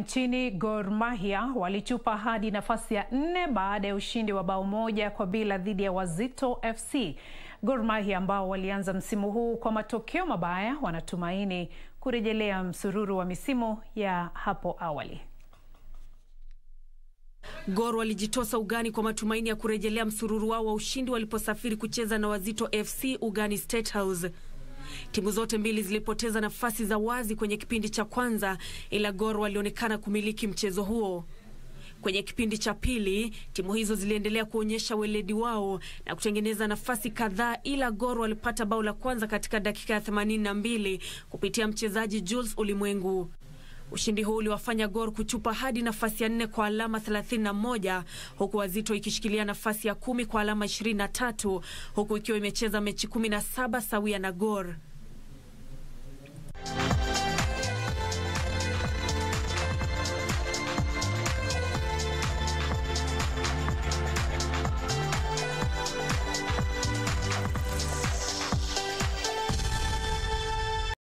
Nchini Gor Mahia walichupa hadi nafasi ya nne baada ya ushindi wa bao moja kwa bila dhidi ya Wazito FC. Gor Mahia ambao walianza msimu huu kwa matokeo mabaya wanatumaini kurejelea msururu wa misimu ya hapo awali. Gor walijitosa ugani kwa matumaini ya kurejelea msururu wao wa ushindi waliposafiri kucheza na Wazito FC ugani State House. Timu zote mbili zilipoteza nafasi za wazi kwenye kipindi cha kwanza, ila Gor walionekana kumiliki mchezo huo. Kwenye kipindi cha pili, timu hizo ziliendelea kuonyesha weledi wao na kutengeneza nafasi kadhaa, ila Gor walipata bao la kwanza katika dakika ya 82 kupitia mchezaji Jules Ulimwengu. Ushindi huu uliwafanya Gor kuchupa hadi nafasi ya nne kwa alama 31 huku Wazito ikishikilia nafasi ya kumi kwa alama 23 huku ikiwa imecheza mechi 17 sawia na Gor.